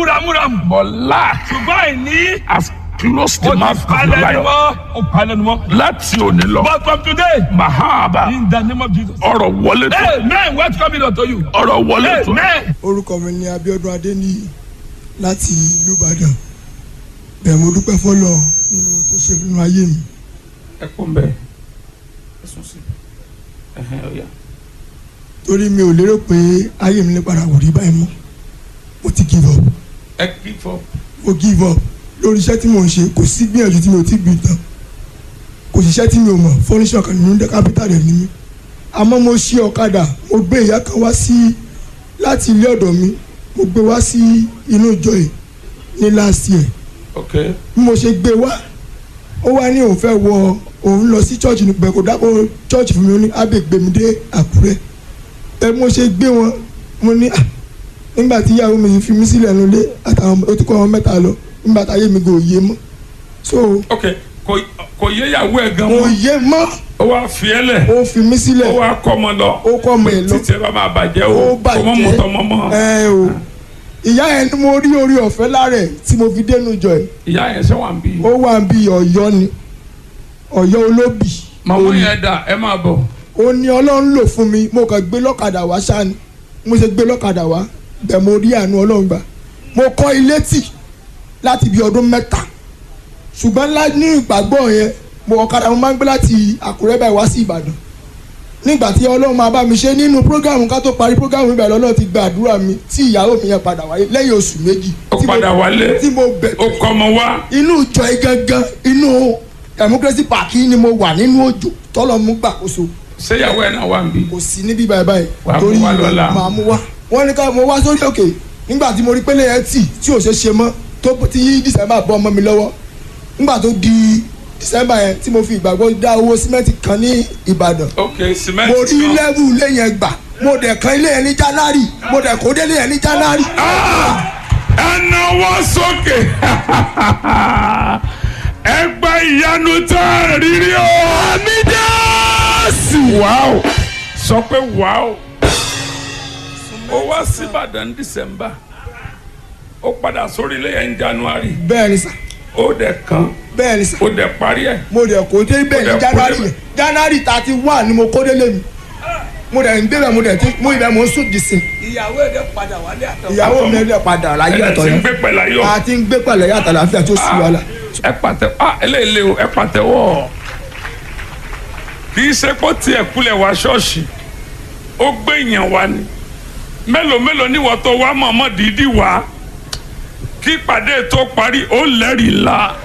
múramúramù. but lack ṣùgbọ́n àìní has closed the ó ti mouth of the palẹ̀ ni lion. mọ́ ó palẹ̀ ni mọ́. láti òní lọ but from today mahaba in the name of Jesus. ọ̀rọ̀ wọlé tó amen welcome it unto you. ọ̀rọ̀ wọlé tó amen. orúkọ mi ni Abíọ́dún Adéníyì láti ìlú Ìbàdàn bẹ́ẹ̀ mo dúpẹ́ fọlọ́ nínú ohun tó ṣe nínú ayé mi ẹ kún bẹ́ẹ̀ ẹ sùn sí ẹhẹn ọ̀yà. torí mi ò lérò pé ayé mi lè padà wò rí báyìí mọ́ mo ti give up ẹ kí fọ mo give up lórí iṣẹ́ tí mò ń ṣe kò sí gbìyànjú tí mi ò ti gbìn tán kò sí iṣẹ́ tí mi ò mọ̀ fọ́níṣọ̀ kan nínú dẹ́ kápítà rẹ̀ ní mi àmọ́ mo ṣí ọ̀kadà mo gbé ìyá kan wá sí láti ilé ọ̀dọ̀ mi mo gbé wá sí inú ìjọ yìí ní last year ok bí mo ṣe gbé wá ó wá ní òun fẹ́ wọ òun lọ sí church nípa kò dákọ̀ church fún mi ó ní ábẹ́ gbé mi dé àkúrẹ́ ẹ mo ṣe gbé wọn mo ní "Ah, nígbà tí ìyàwó mi fi mí sílẹ̀ nulẹ̀ àtàwọn ó ti kọ́ wọn mẹ́ta lọ nígbà táyé mi kò yé mọ́ so ok kò kò yé ìyàwó ẹ gan kò mọ́ yé mọ́ ó wá fi ẹ lẹ̀ ó fi mí sílẹ̀ ó wá kọ́ ọmọ lọ ó kọ́ ọmọ ẹ̀ lọ títí ẹ bá máa bàjẹ́ ó o kò mọ́ mọ́tọ́ mọ́ mọ́ ẹ o ìyá yẹn ni mo rí orí ọ̀fẹ́ lára ẹ̀ tí mo fi dénú jọ ẹ̀ ìyá yẹn ṣe wà ń bí ó wà bí ọ̀yọ́ ni ọ̀yọ́ olóbì màmá yẹn dà ẹ máa bọ̀ ó ní ọlọ́run lò fún mi mo kàn gbé lọ́kadà wá ṣáni mo ṣe gbé lọ́kadà wá bẹ́ẹ̀ mo rí àánú ọlọ́run gbà mo kọ́ ilé tì láti bí ọdún mẹ́ta ṣùgbọ́n lá ní ìgbàgbọ́ yẹn mo ọ̀kadà mo máa ń gbé láti àkúrẹ́ báyìí wá sí ìbàdàn nígbà tí ọlọ́run máa bá mi ṣe nínú prógámù ká tó parí prógámù mi báyìí lọ́lọ́run ti gba àdúrà mi tí ìyàwó mi yẹn padà wáyé lẹ́yìn oṣù méjì ó tí mo- padà wálé tí mo bẹ̀ ó kọ́ ọmọ wá inú ìjọ yìí gangan inú democracy park yìí ni mo wà nínú òjò tọ́lọ́ mú gbàkóso ṣé ìyàwó ẹ náà wà ń bí kò sí níbí báyìí báyìí Wàá mú wá lọ́la. màá mú wá wọ́n ní ká mo wá sórí òkè nígbà tí mo rí pélé ẹ̀ tì tí ò ṣe ṣe mọ́ tó tí yí december bọ́ ọmọ mi lọ́wọ́ nígbà tó di december yẹn tí mo fi ìgbàgbọ́ dá owó símẹ́ǹtì kan ní ìbàdàn ok mo cement rí kan lẹ́bù ilé yẹn gbà mo dẹ̀ kan ilé yẹn ní january mo dẹ̀ kó délé yẹn ní january. ẹ náwó sókè ẹ gba ìyanu tó rírí o àmì jésù wàá sọ pé wàá ó wá sí ìbàdàn december ó padà sórí ilé yẹn january bẹ́ẹ̀ ni sà ó dẹ̀ kan bẹ́ẹ̀ ni sà ó dẹ̀ parí ẹ̀ mo dẹ̀ kó dé bẹ́ẹ̀ Mo ní dẹ̀ kó january débẹ̀. yẹn january thirty one ni mo kó délé mi mo dẹ̀ ń débẹ̀ mo dẹ̀ ti mo ibẹ̀ mo ń sùn dìsìn ìyàwó ẹ̀ dẹ̀ padà wálé àtọ̀. ìyàwó mi ẹ̀ padà láyé ẹ̀ ọ̀tọ̀ ti ń yẹn gbé pẹ̀lú ayọ̀ a ti ń gbé pẹ̀lẹ́ yàtọ̀ láfíà tó sì wàhálà. ẹ pàtẹ ah eléyìí o ẹ pàtẹ́wọ́ kì í ṣe pé ó tiẹ̀ kulẹ̀ wá ṣọ́ọ̀ṣì ó gbé yàn wá ni mélòó mélòó níwọ̀ tó wá mọ̀mọ́ dídí wá kí ìpàdé tó parí ó lẹ́rìí la